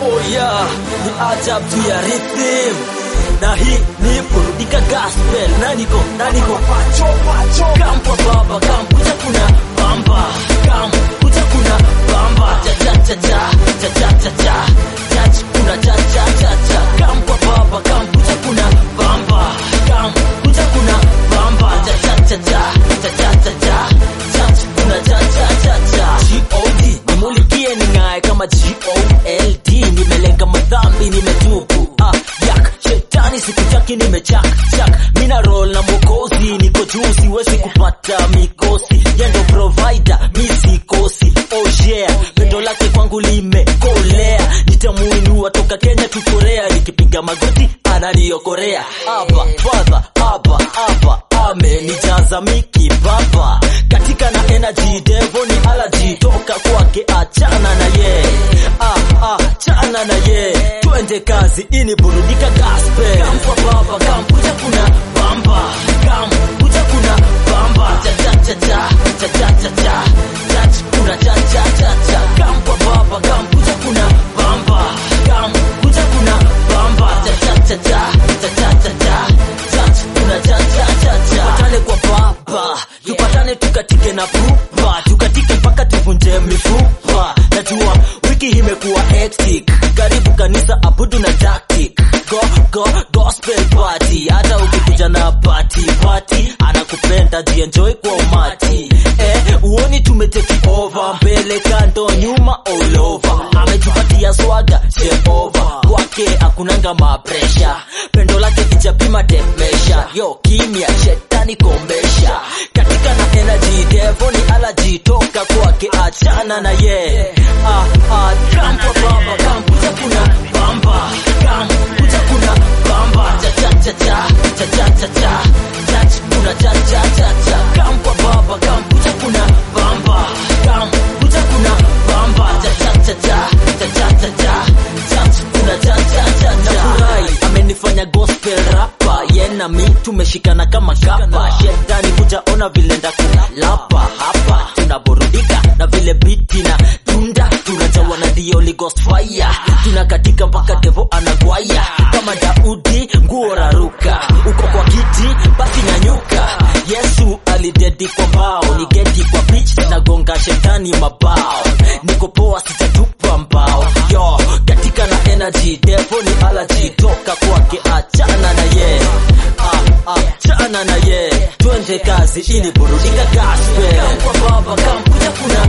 Oh yeah, ni ajabu tu ya rhythm na hii ni burudika gospel na niko na niko pacho pacho kampa baba kampuja kuna bamba kam kuja kuna bamba cha cha cha cha cha cha cha cha cha kuna cha cha cha cha kampa baba kampuja kuna bamba kam kuja kuna bamba cha cha cha cha cha cha cha cha cha kuna cha cha cha cha God nimulikie ning'ae kama God nimelenga madhambi nimetubu ah yak shetani sikutaki nimechak chak mina roll na mwokozi niko juu siwezi kupata mikosi yendo provider mi sikosi oh yeah pendo lake kwangu limekolea nitamuinua toka kenya tu korea nikipiga magoti ananiokorea hapa father hapa hapa amenijaza miki baba katika na energy devil ni allergy toka kwake achana na ye ah, ah, chana na ye twende kazi ini burudika gospel kampa baba kampuja kuna bamba kampuja kuna bamba cha cha cha cha cha cha cha cha cha kuna cha cha cha cha kampa baba kampuja kuna bamba kampuja kuna bamba cha cha cha cha cha cha cha cha cha kuna cha cha cha cha tupatane kwa baba tupatane tukatike na pupa tukatike mpaka tuvunje mifupa najua wiki imekuwa hectic karibu kanisa abudu na tactic go go gospel party hata ukikuja na party party anakupenda jienjoy kwa umati eh uoni tumeteki over mbele kando nyuma all over ametupatia swaga jehova kwake akunanga mapresha pendo lake kichapima temesha yo kimya shetani kombesha katika na energy devil ni allergy toka kwake achana na ye ah ah kampa baba kampuja kuna bamba kampuja kuna bamba cha cha cha cha cha cha cha cha cha kuna cha cha cha cha kampa baba kampuja kuna bamba kampuja kuna bamba cha cha cha cha cha cha cha cha cha kuna cha cha cha cha nafurahi amenifanya gospel rapa yena mi tumeshikana kama kapa shetani kujaona vile ndakulapa hapa tunaburudika na vile biti na tunda tunajawa na the Holy Ghost fire tunakatika mpaka devo anagwaya kama Daudi nguo raruka uko kwa kiti basi nyanyuka Yesu alidedi kwa mbao ni geti kwa pitch na gonga shetani mabao niko poa sitatupa mbao yo katika na energy devo ni allergy toka kwake achana na ye ah, ah, chana na ye twende kazi ili burudika gospel kwa baba kamkuja kuna